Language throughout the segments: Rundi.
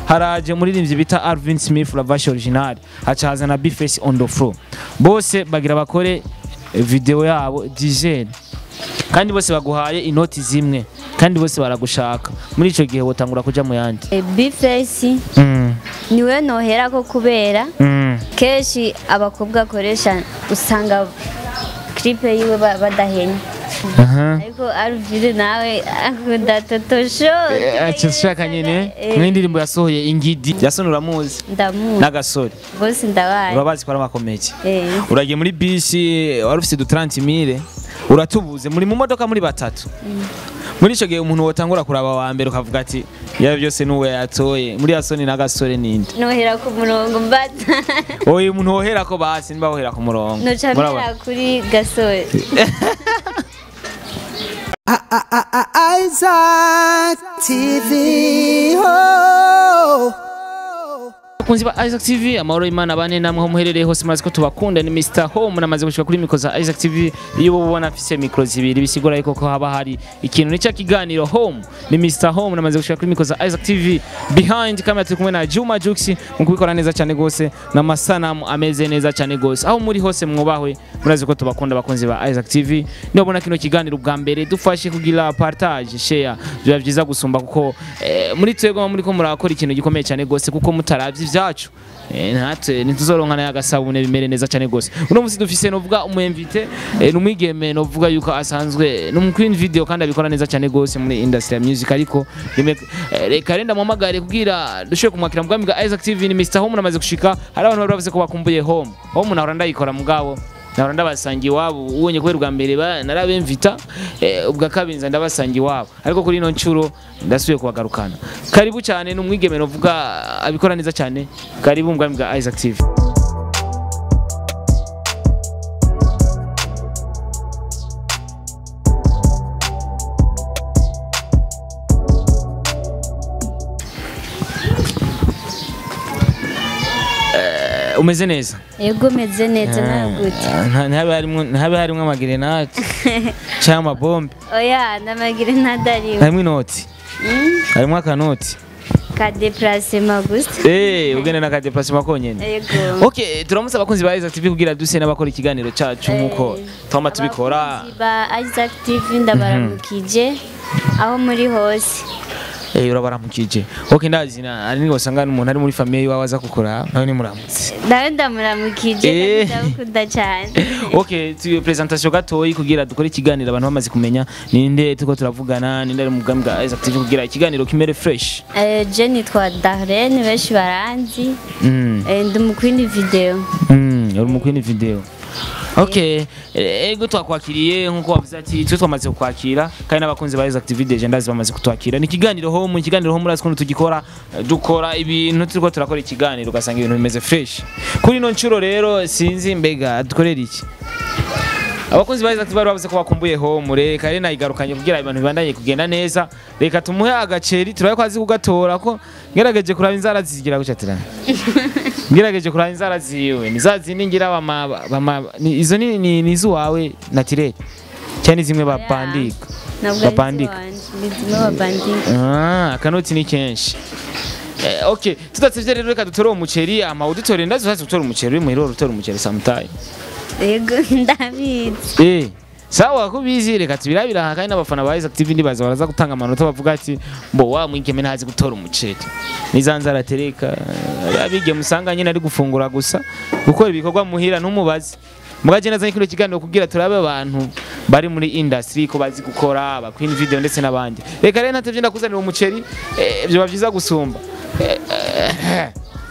haraje umuririmbyi bita Alvin Smith la version original haca haza na Bface on the floor bose bagira bakore video yabo dizaine kandi bose baguhaye inoti zimwe kandi bose baragushaka muri ico gihe wotangura kuja mu yandi bifesi mm. niwe nohera ko kubera mm. kenshi abakobwa akoresha usanga clipe yiwe ba- badahenya aha ariko aruvire nawe akunda totosho aca ushaka nyene nk'indirimbo yasohoye ingidi yasoni uramuzi ndamuzi n'agasore bose ndabaye urabazi ko ari amakomeki Eh, uragiye muri bisi wari ufite du 30 mille uratubuze muri mu modoka muri batatu muri ico gihe umuntu wotangura kuraba wa mbere ukavuga ati yaba byose nuwe yatoye muri yasoni n'agasore ninde nohera ku murongo mbata oye umuntu wohera ko basi niba wohera ku murongo noca Murabona? mbera kuri gasore Isaac TV. Oh. Bakunzi ba Isaac TV amahoro y'Imana bane namwe ho muherereye hose murazi ko tubakunda ni Mr Home namaze gushika kuri mikro za Isaac TV iyo ubona afise mikro zibiri bisigura yuko ko haba hari ikintu nica kiganiro Home ni Mr Home namaze gushika kuri mikro za Isaac TV behind camera turi kumwe na Juma Jux mu kubikora neza cyane gose n'amasanamu ameze neza cyane gose aho muri hose mwubahwe murazi ko tubakunda bakunzi ba Isaac TV ndabona kino kiganiro bwa mbere dufashe kugira partage share biba byiza gusumba kuko eh, muri twebwe muri ko murakora ikintu gikomeye cyane gose kuko mutaravye ivyacu Eh, natwe ntituzoronka nayo agasabune bimere neza cyane gose uno munsi dufise novuga umu invité eh, numwigeme novuga yuko asanzwe ni queen video kandi abikora neza cyane gose muri industry ya music ariko rimwe eh, reka renda muhamagare kugira dushobore kumwakira mu bwami bwa Isaac TV ni Mr Home namaze gushika hari abantu bari bavuze ko bakumbuye home home nahora ndayikora mugabo nahora ndabasangiye iwabo ubonye kubera ubwa mbere ba- narabemvita eh, ubwa kabiri nza ndabasangiye iwabo ariko kuri ino nshuro ndasubiye kubagarukana karibu cyane ni umwigeme novuga abikora neza cyane karibu mu bwami bwa Isaac TV Eh, umeze neza yego meze neza nagute Nta- ntihabe harimwo- ntihabe harimo amagerenade cyangwa amabombe oya ndamagire ntadariwe harimo inoti harimo akanoti ka deplacement gusa Eh, ugende na kadeplasement konyene yego Okay, turamutse abakunzi ba Isaac TV kugira duse n'abakora ikiganiro cacu nkuko twama tubikora. Abakunzi ba Isaac TV ndabaramukije aho muri hose Eh, urabaramukije. Okay, ndazi na ari ngo sanga umuntu ari muri famille wawe aza kukora, nawe ni muramutse. nawe ndamuramukije Eh. kandi ndamukunda cyane Okay, tu presentation gatoyi kugira dukore ikiganiro abantu bamaze kumenya ninde tuko turavugana, ninde ari mu bwami bwa Isaac TV kugira ikiganiro kimere fresh. Eh, je nitwa Darlene benshi baranzi Mm. Eh, ndi mu kwindi video Mm, uri mu kwini video. Okay, eh, ego twakwakiriye nkuko wavuze ati twe twamaze kukwakira kandi n'abakunzi ba Isaac TV Deje ndazi bamaze kutwakira. Ni ikiganiro home, ikiganiro home urazi kuntu tugikora, eh, dukora ibintu turiko turakora ikiganiro ugasanga ibintu bimeze fresh. Kuri ino nshuro rero sinzi mbega dukorera iki. Abakunzi ba Isaac TV bari bavuze ko bakumbuye home, reka rero nayigarukanye kugira ibintu bibandanye kugenda neza. Reka tumuhe agaceri turabe ko azi kugatora ko ngerageje kuraba inzara zigira gucatirana. ngerageje kuraba inzara ziwe ni za zindi ngira bama, bama ni, izo ni, ni, ni izuwawe naturel cyane zimwe bapandika ntabwo Babandika. ari ni zimwe babandika ah, akanoti ni kenshi Eh, okay tudatsivye rero reka dutore uwo muceri ama udutore ndazi uzazi gutora umuceri uri muhira utora umuceri samutayi yego ndabizi eh sawa ko bizi reka tubirabira aha kandi n'abafana ba Isaac TV ndibaza baraza gutanga amanota bavuga ati mbo wa mwigeme ntazi gutora umuceri nizanze aratereka abige musanga nyine ari gufungura gusa gukora ibikorwa muhira ntumubaze mugaje nazanye kino kiganiro kugira turabe abantu bari muri industry ko bazi gukora ba Queen Video ndetse n'abandi reka rero natevye ndakuzanira umuceri eh, byo byiza gusumba Eh, eh,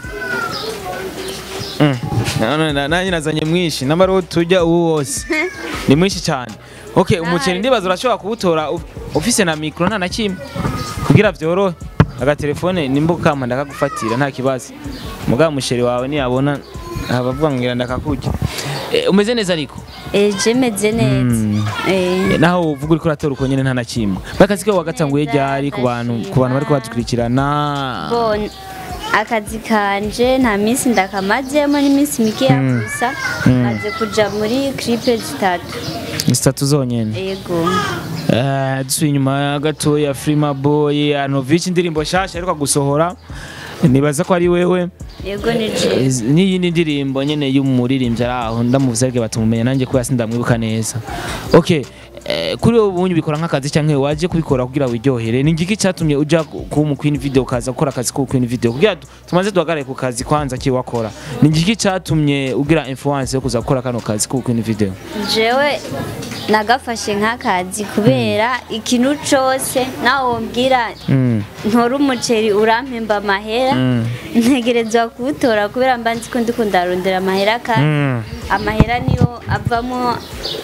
Mm. None na- nanjye nazanye mwinshi namara tujya uwo wose ni mwinshi cyane okay umuceri ndibaza urashobora kuwutora uf- ufise na mikro nta na kimwe kugira vyorohe agatelefone nimba ukampa ndakagufatira nta kibazo mugabo umuceri wawe niyabona abavuga ngo ngira ndakakurya Eh, umeze neza ariko Eh, je meze neza Eh, Eh, naho uvuga uriko uratora uko nyene nta na kimwe bakazi ko wagatanguye ryari ku bantu ku bantu bariko badukurikirana bon akazi kanje nta minsi ndakamazemo n'iminsi mikeya gusa maze kuja muri clipe zitatu zitatu zonyene yego Eh, dusuye inyuma gatoya Frima Boy Anovic indirimbo shasha ariko gusohora nibaza ko ari wewe yego ni je Eh, n'iyindi ndirimbo nyene y'umuririmbyi ari aho ndamuvuze ariko batumumenya nanjye kubera sindamwibuka neza okay eh, kuri wowe ubunye ubikora nk'akazi cyangwa waje kubikora kugira wiryohere ni igiki cyatumye uja ku- kuba mu Queen Video ukaza gukora akazi ko Queen Video kugira tu- tumaze duhagarare ku kazi kwanza kiwakora ni igiki cyatumye ugira influence yo kuza gukora kano kazi ko Queen Video jewe nagafashe nk'akazi kubera ikintu cose nawe wombwira mm. ntora umuceri urampemba amahera Mm. ntegerezwa kuwutora kubera mba nzi ko ndiko ndarondera amahera kandi Mm. amahera niyo avamo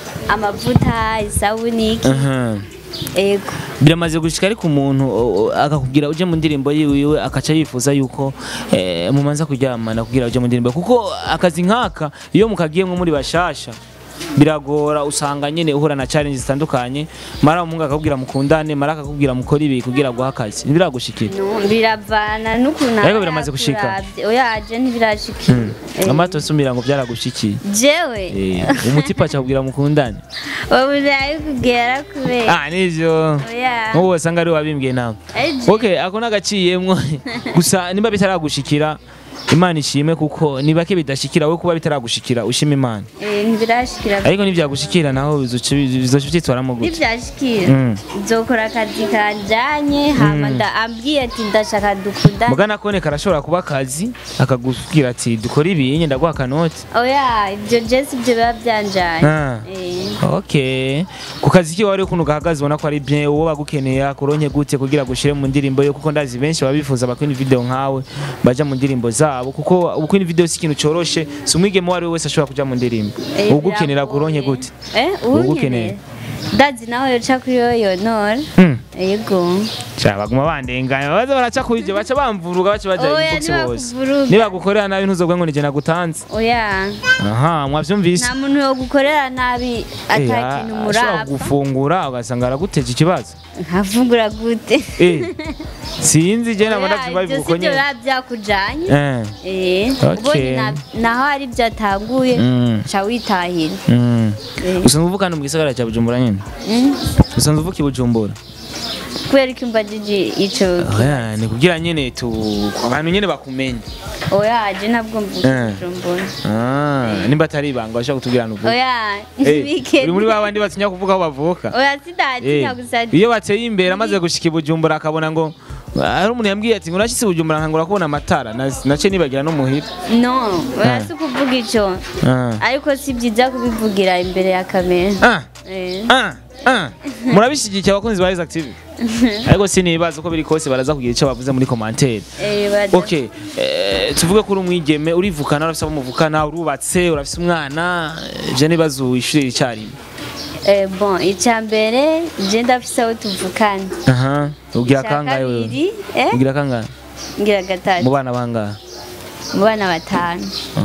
amavuta isabuni iki Aha. ego biramaze gushika ariko umuntu o- o- akakubwira uje mu ndirimbo yiwiwe akaca yifuza yuko eh, mumanza kuryamana kugira uje mu ndirimbo kuko akazi nk'aka iyo mukagiyemwo muri bashasha biragora usanga nyene uhura na challenge zitandukanye mara umuhungu akakubwira mukundane mara akakubwira mukora ibi kugira guha akazi ntibiragushikira No, biravana n'ukuntu Ariko aba biramaze gushika. yakuravye. oya aje ntibirashikira Eh, amato nsumira ngo byaragushikiye jewe Eh, umutipa acakubwira mukundane ubu ndabikubwira kubera ah nivyo oya nk'ubu wasanga ari wabimbwiye nawe ari je okay ako nagaciyemwo gusa nimba bitaragushikira imana ishimwe kuko ni bake bidashikira we kuba bitaragushikira ushima imana Eh, ntibirashikira ariko nivyagushikira naho bizoca bizoca vyitwaramo gute nivyashikira Mm. nzokora akazi kanjanye hama nda- ambwiye ati ndashaka dukunda mugana kone karashobora kuba akazi akagubwira ati dukora ibi nyenda guha akanoti oya ibyo je sivyo biba byanjanye Ah. Eh, okay ku kazi kiwe wari ukuntu gahagaze ubona ko ari bien uwo bagukeneye akuronke gute kugira gushire mu ndirimbo yo kuko ndazi benshi babifuza bakora video nkawe baja mu ndirimbo zabo kuko ubukwe video si ikintu coroshe si umwigeme uwo ari we wese ashobora kuja mu ndirimbo eh, ugukenera biragoye. kuronke gute Eh, Ugukeneye. uwunkenera ndazi nawe yoca kuri yo yonora Hmm. yego Sha baguma bandenganya baza baraca kuri ibyo baca bamvuruga baca baja Oya, inbox bose ntibakuvuruga. nibagukorera nabi ntuzobwe ngo nije nagutanze oya aha mwavyumvise nta muntu yo gukorera nabi ata Eh, kintu ashobora murapfa gufungura ugasanga araguteje ikibazo nkavugura gute Eh, sinzi je nabona Oya, biba ibyo bivuga sibyo nyene biba byakujanye Eh, Eh, Okay. ubonye na- naho ari byo atanguye Mm. ca witahira mm. Eh. usanzwe uvuga hano mu gisagara cya bujumbura nyene Mm. usanzwe uvuka i bujumbura kubera ko imbajije ico Oya, ni kugira nyene tu abantu nyene bakumenye oya je ntabwo mvuga Eh. ijombona Ah, nimba atari ibanga bashaka kutubwira ahantu uvuka oya Eh, weekend uri muri ba bandi batinya kuvuga aho bavuka oya sidatinya Eh, gusa iyo bateye imbere amaze gushika i bujumbura akabona ngo hari umuntu yambwiye ati ngo nashyitse i bujumbura nkangura kubona amatara na- nace nibagira no muhira no oya si kuvuga ico Ah. ariko si byiza kubivugira imbere ya kamera Ah, Eh. ah, ah. murabishyigikiye abakunzi ba Isaac TV ariko sinibaza uko biri kose baraza kugira icyo bavuze muri commentaire Eh, baza- okay eh, tuvuge ko uri umwigeme urivukana urafise abo muvukana urubatse urafise umwana eh, je nibaza ishuri icyarimwe Eh, bon icya mbere je ndafise aho tuvukana aha ugira icya kangahe wewe kabiri eh, ugira kangahe ngira mu gatatu bana bangahe mu bana batanu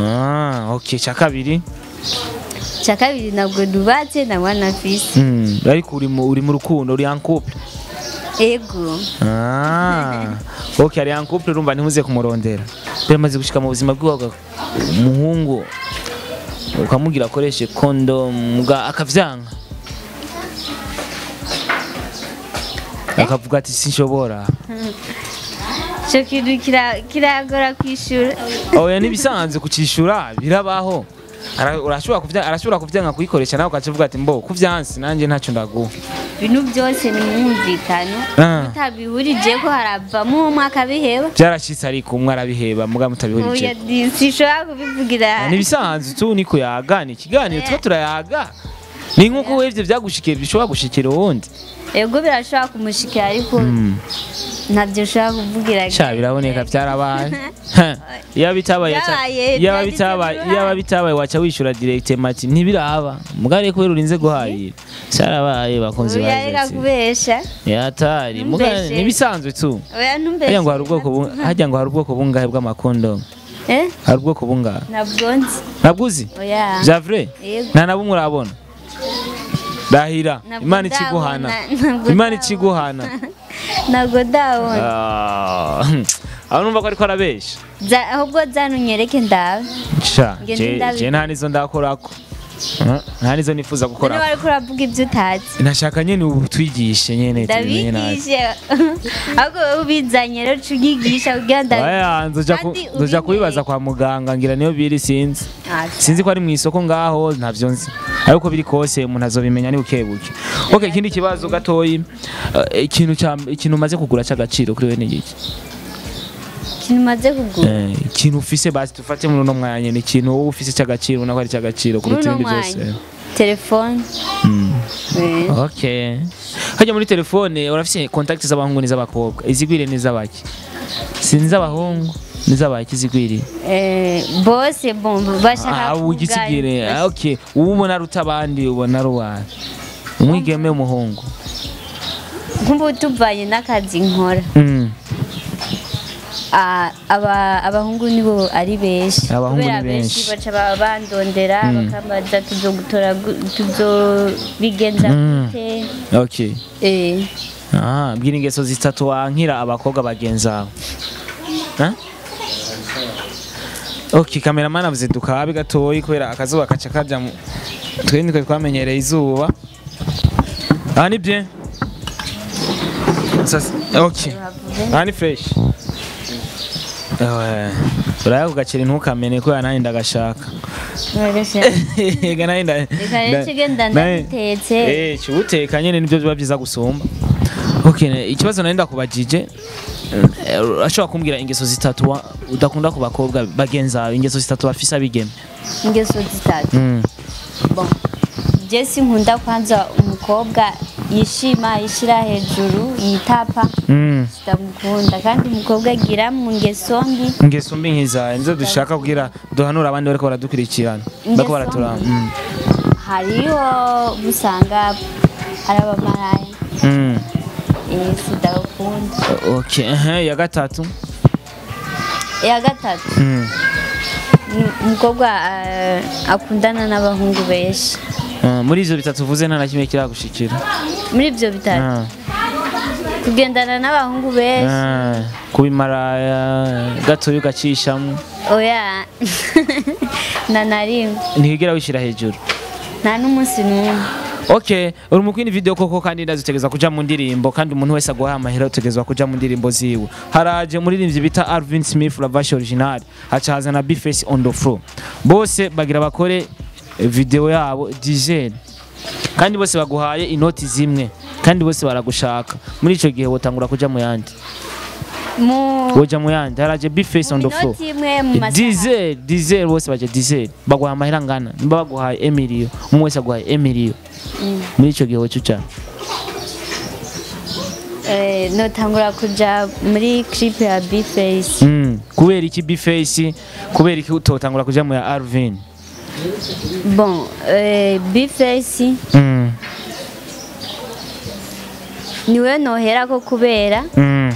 ah okay cya kabiri icya kabiri ntabwo nubatse nta mwana afise Mm, ariko uri mu uri mu rukundo uri en couple ego ah okay ari en couple urumva ntimuze kumurondera biramaze gushika mu buzima bw'iwawe umuhungu ukamubwira akoreshe condom ga akavyanka akavuga ati sinshobora icyo kintu kira- kiragora kwishura oya nibisanzwe kucishura birabaho Ara- urashobora kuvya arashobora kuvyanka kuyikoresha nawe ukaca uvuga ati mbo kuvyansi nanje ntacyo ndaguha ibintu byose ni mwumvikano Ah. mutabihurije ko haravamo umwe akabiheba byarashitse ariko umwe arabiheba muga oya mutabihurije di- sinshobora kubivugira nibisanzwe tu niko yaga ni ikiganiro tuba turayaga ni nk'uko wevye vyagushikiye bishobora gushikira uwundi ego birashobora kumushikira ariko ntabyo ushobora kuvugira sha biraboneka byarabaye iyo bitabaye yaca- Byabaye, iyaba byagize bitabaye uruhare. iyaba bitabaye waca wishura direct mati ntibiraba mugare kubera urinze guharira cyarabaye bakunze oya reka bazi kubesha yatari mugare Ntumbeshe. nibisanzwe tu oya ntumbeshe harya ngo hari ubwoko bu- harya ngo hari ubwoko bungahe bw'amakondo eh hari ubwoko bungahe ntabwo nzi ntabwo uzi oya bya vrai Yego. nta na bumwe urabona rahira Ntabwo imana ikiguhana ndabona, ntabwo imana ndabona. ikiguhana ntabwo ndabona Ah, aho numva ko ariko arabesha Za- ahubwo zanu nyereke ndabe sha Nge je ndabi- je nta nizo ndakorako Ah, nta nizo nifuza niba gukora ariko uravuga ibyo utazi nashaka nyene ubu twigishe nyene tubimenye nabi ndabigishe ahubwo wowe ubizanye rero ucigisha kugira ngo Aya, nzoja ku- Kandi nzoja ubimenye. kubibaza kwa muganga ngira niyo biri sinzi Ah, sinzi ko ari mu isoko ngaho ntavyo nzi ariko biri kose umuntu azobimenya ni buke buke okay ikindi kibazo gatoyi eh, ikintu ca ikintu umaze kugura c'agaciro kuri we ni iki ikintu umaze kugura Eh, ikintu ufise basi tufate muri uno mwanya ni ikintu wowe ufise c'agaciro ubona ko ari c'agaciro muri kuruta uno ibindi byose mwanya telefone Mm. Eh, okay hajya muri telefone urafise contact z'abahungu n'iz'abakobwa izigwire n'iz'abaki sinzi abahungu n'iz'abaki izigwiriye eh, bose bon bashaka Ah, ugisigire Ah, okay uwo ubona aruta abandi ubona ari uwawe umwigeme umuhungu nkumva tuvanye n'akazi nkora Mm. Ah, aba- abahungu nibo ari benshi Abahungu kubera ni benshi. baca ba- bandondera Mm. bakambaza tuzogutora gu- tuzobigenza Mm. gute okay Eh, Ah, bwira ingeso zitatu wankira abakobwa bagenzi bawe Ah? okay kameramani avuze dukabe gatoyi kubera akazuba kaca kaja mu twe nitwe twamenyereye izuba aha ni bien Sasa- okay aha ni fresh Eh, uraya kugacira ntukamene kubera nanjye ndagashaka noroshye. Ega nanjye nda- Reka rero nda- ikigenda nanjye- ndagitetse. Eh, kiwuteka nyene nivyo biba vyiza gusumba okay ne- ikibazo nari ndakubajije eh, urashobora kumbwira ingeso zitatu wa- udakunda ku bakobwa bagenzi bawe ingeso zitatu bafise abigeme ingeso zitatu Mm. bon je sinkunda kwanza umukobwa yishima yishira hejuru yitapa Mm. ndamukunda kandi umukobwa agira mu ngeso mbi ingeso mbi nkizaye nizo dushaka kugira duhanura abandi bariko baradukurikirana bariko Ingeso baraturaba mbi. Mm. hariho usanga ari abamaraya Mm. eh, sidakunda okay ehe, ya gatatu iya gatatu Mm. ni umukobwa ah, akundana n'abahungu benshi Ah, muri ivyo bitatu uvuze nta na kimwe kiragushikira muri ibyo bitatu Ah. kugendana n'abahungu benshi Ah, kubimaraya gatoya ugacishamo oya na na rimwe ntiwigera wishira hejuru nta n'umunsi n'umwe okay uri mu kwindi video koko kandi ndazitegeza kuja mu ndirimbo kandi umuntu wese aguhaye amahera utegezwa kuja mu ndirimbo ziwe haraje muririmbyi bita Alvin Smith la version original haca haza na Bface on the floor bose bagira bakore eh, video yabo dizaine kandi bose baguhaye inoti zimwe kandi bose baragushaka muri ico gihe wotangura kuja mu yandi mu woja mu yandi haraje Bface on the floor minota imwe mu masaha dizel dizel bose baje dizel baguha amahera angana nimba baguhaye emiliyo umwe wese aguhaye emiliyo muri ico gihe woca uca Eh, notangura kuja muri clip ya Bface Mm, kubera iki bface kubera iki utotangura kuja mu ya arvin bon eh, Bface Mm, niwe noherako kubera mm,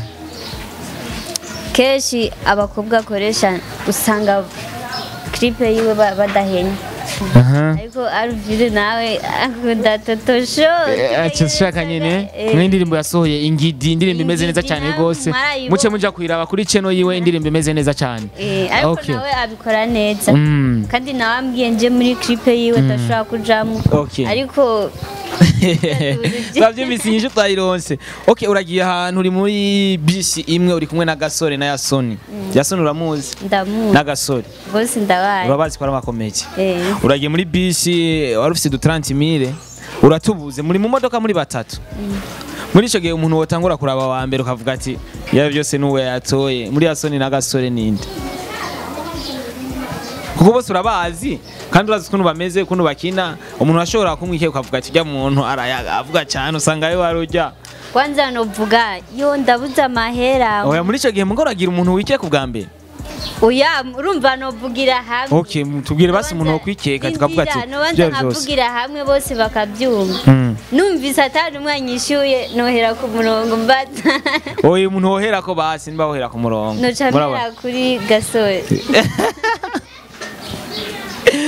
kenshi abakobwa akoresha usanga clip yiwe ba- badahenya aha. ariko Alvin nawe akunda totosho Eh, aca ushaka nyene nk'indirimbo yasohoye ingidi indirimbo imeze neza cyane Ingidi rwose mwarayibonye. muce muja kuyiraba kuri channel yiwe indirimbo imeze neza cyane ariko Okay. nawe abikora neza Mm. kandi nawe ambwiye nje muri clip yiwe ndashobora kujamo Okay. ariko twavyumvise inyishu twayironse okay uragiye ahantu uri muri bisi imwe uri kumwe na gasore na yasoni yasoni uramuzi ndamuzi n'agasore bose ndabaye urabazi ko ari abakomeye Eh, uragiye muri bisi wari ufite udutaranti mire uratubuze muri mu modoka muri batatu muri icyo gihe umuntu wotangura kuraba wa mbere ukavuga ati yaba byose n'uwo yatoye muri yasoni n'agasore ninde kuko bose urabazi kandi urazi ukuntu bameze ukuntu bakina umuntu ashobora kumwikeka ukavuga ati ujya muntu arayaga avuga cyane usanga ayo wari ujya kwanza novuga yo ndabuze amahera oya muri icyo gihe mugo uragira umuntu wikeka ubwa mbere oya urumva novugira hamwe okay tubwire basi umuntu wo kwikeka tukavuga ati Indira, nobanza byari byose nkavugira hamwe bose bakabyumva Mm. numvise atari umwanya ishyuye nohera ku murongo mbaza oya umuntu wohera ko basi niba wohera ku murongo noca Murabona? mpera kuri gasore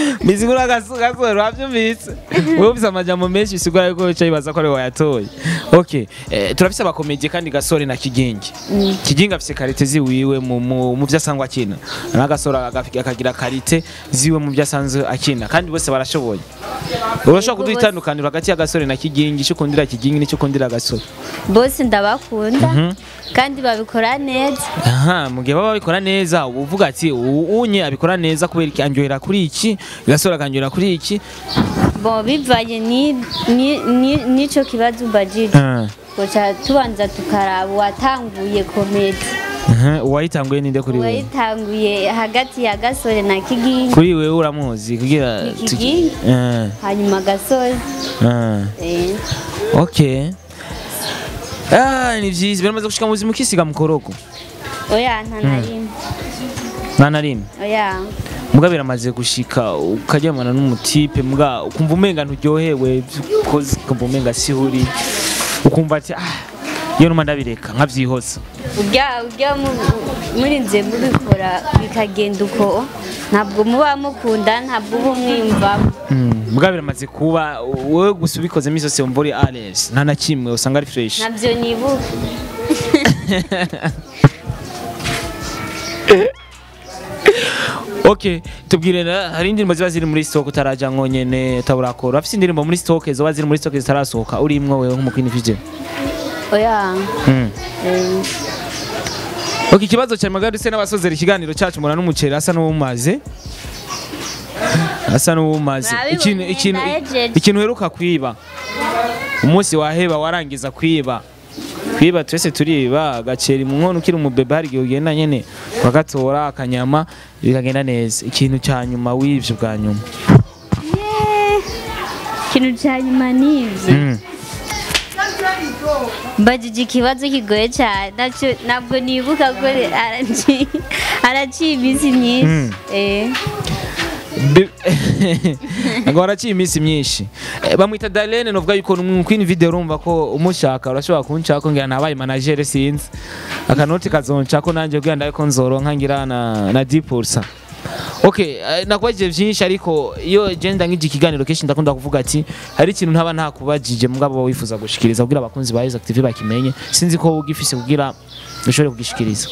Mizigura gasore wavyumvise wowe ufise amajambo menshi bisigura yuko wicaye bibaza ko ari wayatoye okay eh, turafise abakomedie kandi gasore na kigingi kigingi afise karite ziwiwe mu, mu, mu vyo asanzwe akina na gasore agafi- akagira karite ziwe mu vyo asanzwe akina kandi bose barashoboye urashobora kuduha bose. itandukaniro hagati ya gasore na kigingi ico ukundira kigingi n'ico ukundira gasore bose ndabakunda kandi babikora neza aha mu gihe baba babikora neza uba uvuga ati "Uwu unye abikora neza kubera iki anjohera kuri iki gasore akanjohera kuri iki bon bivanye ni- ni- ni- n'ico kibazo umbajije Ah, guca tubanza tukaraba uwatanguye komedi aha, uwayitanguye ninde kuri wewe uwayitanguye hagati ya gasore na kigingi kuri wewe uramuzi kugira Ni tuki- Kigingi. Ah, hanyuma gasore ah. eh, Okay. Ah, ni vyiza biramaze gushika mu buzima ukisiga mu koroko oya nta na rimwe nta na rimwe oya muga biramaze gushika ukaryamana n'umutipe muga ukumva umenga nturyohewe ukoze ukumva umenga sihuri ukumva ati ah iyo numa ndabireka nkavyihoza urya urya mu- murinze mubikora bikagenda uko ntabwo muba mukunda ntabwo uba umwiyumvamo Mm, muga biramaze kuba wowe gusa ubikoze imisi yose wumva uri ales nta na kimwe usanga ari fresh ntabyo nibuka okay tubwire na hari indirimbo ziba ziri muri stock utaraja nkonyene utaburakora afite indirimbo muri stock zoba ziri muri stock zitarasohoka uri imwe wewe nk'umukwini video oya mm. eh, Ok ikibazo cya magarutse n'abasozera ikiganiro cyacu mura n'umuceri asa n'uwumaze asa n'uwumaze Murabibonye, ikintu ikintu ndahejeje. ikintu uheruka kwiba umunsi waheba warangiza kwiba kwiba twese turiba agaceri mu nkono ukiri umubebe hari igihe ugenda nyene bagatora akanyama bikagenda neza ikintu cya nyuma w'ivyo bwa nyuma yeah. ikintu cya nyuma ni ibyo Mm. mbajije ikibazo kigoye cyane nacyo ntabwo nibuka ko araci- araciye iminsi myinshi Mm. eh, Bi- ngo haraciye iminsi myinshi Eh, bamwita Darlene novuga yuko kwini video urumva ko umushaka urashobora kunshaka ngira nabaye manager sinzi akanoti kazonshako nanje kugira ndabe ko nzoronka ngira na na 10% Okay, eh, nakubajije vyinshi ariko iyo genda nk'iki kiganiro kenshi ndakunda kuvuga ati hari ikintu ntaba ntakubajije mugabo wifuza gushikiriza kugira abakunzi ba Isaac TV bakimenye sinzi ko ugifise kugira ushobore kugishikiriza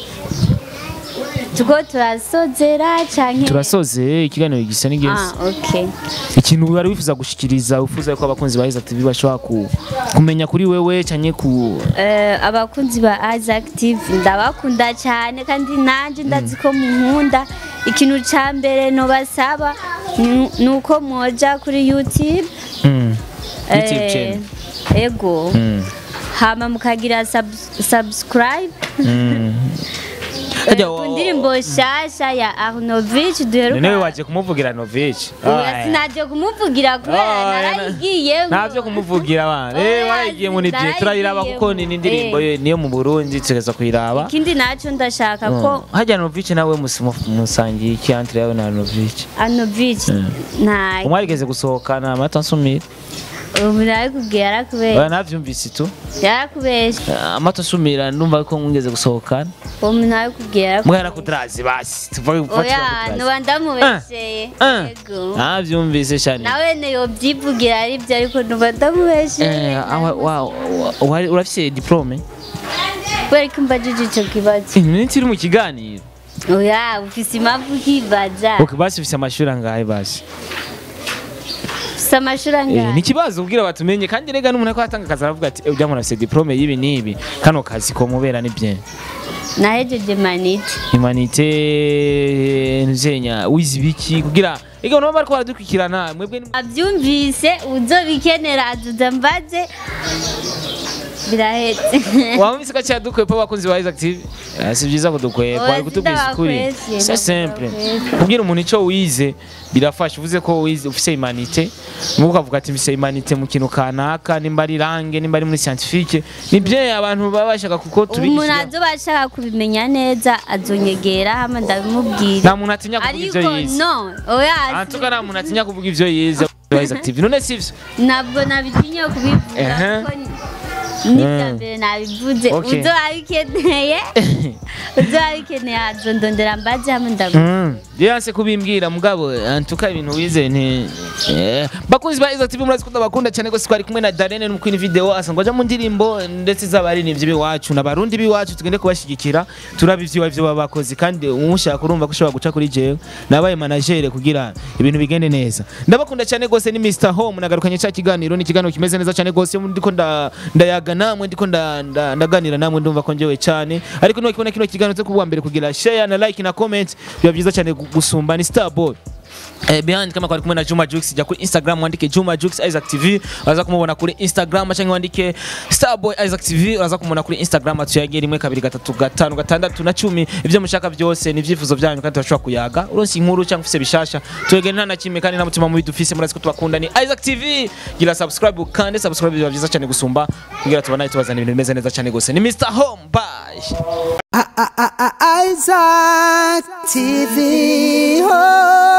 tuko turasozera cyangwa turasoze ikiganiro gisa n'igeze ah, okay. ikintu wari wifuza gushikiriza wifuza ko abakunzi ba Isaac TV bashobora ku, kumenya kuri wewe cyane ku Eh, abakunzi ba Isaac TV ndabakunda cyane kandi nanjye ndazi ko munkunda ikintu cya mbere nobasaba ni- ni uko mwoja kuri YouTube mm. YouTube eh, channel ego mm. hama mukagira sub- subscribe mm. Eh, Harya ku wa- ndirimbo nshasha ya Arnovich None duheruka waje kumuvugira Novich Oya, sinaje kumuvugira kubera narayigiye ntabyo kumuvugira abana eh Oya, warayigiye muri bye turayiraba kuko ni indirimbo Eh. ye niyo mu Burundi tugeza kuyiraba ikindi nacyo ndashaka ko hajya Novich nawe musimu- musangiye iki entre yawe na Novich Arnovich nta umwarigeze gusohokana amata nsumira ubu narikubwiye yarakubeshye oya navyumvise tu yarakubeshye amata nsumira ndumva ko mwigeze gusohokana uwo muntu narikubwiye yarakubeshye mwana kudarazi basi tuvuge oya gufatira nuba ndamubesheye Ah. yego navyumvise cyane nawe niyo byivugira ari byo ariko nuba ndamubesheye Eh, awa- wa- wa- wari- urafise diplome kubera ko mbajije icyo kibazo iminsi iri mu kiganiro oya ufise impamvu ukibaza ok basi ufise amashuri angahe basi ufise amashuri Eh, ni angahe ikibazo ubwira batumenye kandi rega n'umuntu ko atanga akazi aravuga ati ujya muntu afise diplome y'ibi n'ibi kano kazi ko mubera ni bien nahejeje manite humanité nzenya wizi biki kugira ega nabo bariko baradukurikirana mwebwe ni- abyumvise uzobikenera azuza mbaze birahetse wamvise ko cyadukwepa abakunzi ba Isaac TV Eh, si byiza kudukwepa Oya, ari kutubwiza ukuri sindabakwese, c'est simple ndabakwese. kubwira umuntu icyo wize birafasha uvuze ko wize ufise humanité nuko ukavuga ati mfise humanité mu kintu kanaka nimba ari langue nimba ari muri scientifique ni bien abantu baba bashaka kuko umuntu tubigisha azoba ashaka kubimenya neza azonyegera hama ndabimubwira nta muntu atinya kuvuga ariko ivyo yize no oya antuka nta muntu atinya kuvuga ivyo yize ba Isaac TV none sivyo ntabwo nabitinye kubivuga Ehe. kuko n'ibya mbere nabivuze Okay. uzo abikeneye uzo abikeneye azondondera mbaze hamwe ndamu yanse kubimbwira mugabo antuka ibintu wize nti eh, bakunzi ba Isaac TV murazi ko ndabakunda cyane gose twari kumwe na Darene mu kwini video asanga aja mu ndirimbo ndetse z'abari nivyo biwacu n'abarundi biwacu tugende kubashigikira turaba ivyo ivyo baba bakozi kandi umushaka urumva ko ushobora guca kuri jewe nabaye manager kugira ibintu bigende neza ndabakunda cyane gose ni Mr Home nagarukanye cya kiganiro ni ikiganiro kimeze neza cyane gose iyo ndiko nda- ndayaga namwe ndiko nda- nda- ndaganira namwe ndumva ko njewe cyane ariko nuko kino kiganiro cyo kuwa mbere kugira share na like na comment biba byiza cyane gu- gusumba ni Starboy Eh, behind kama kwari kumwe na Juma Jux jya kuri Instagram wandike Juma Jux Isaac TV uraza kumubona kuri Instagram cyangwa wandike Starboy Isaac TV uraza kumubona kuri Instagram atuyagiye rimwe kabiri gatatu gatanu gatandatu na cumi ibyo mushaka byose ni ibyifuzo byanyu kandi turashobora kuyaga uronse inkuru cyangwa ufise bishasha twegere nta na kimwe kandi nta mutima mubi dufise murazi ko tubakunda ni Isaac TV gira subscribe kandi subscribe biba byiza cyane gusumba kugira tubanaye tubazana ibintu bimeze neza cyane gose ni Mr Home bye I- I- I- I- Isaac TV. Oh.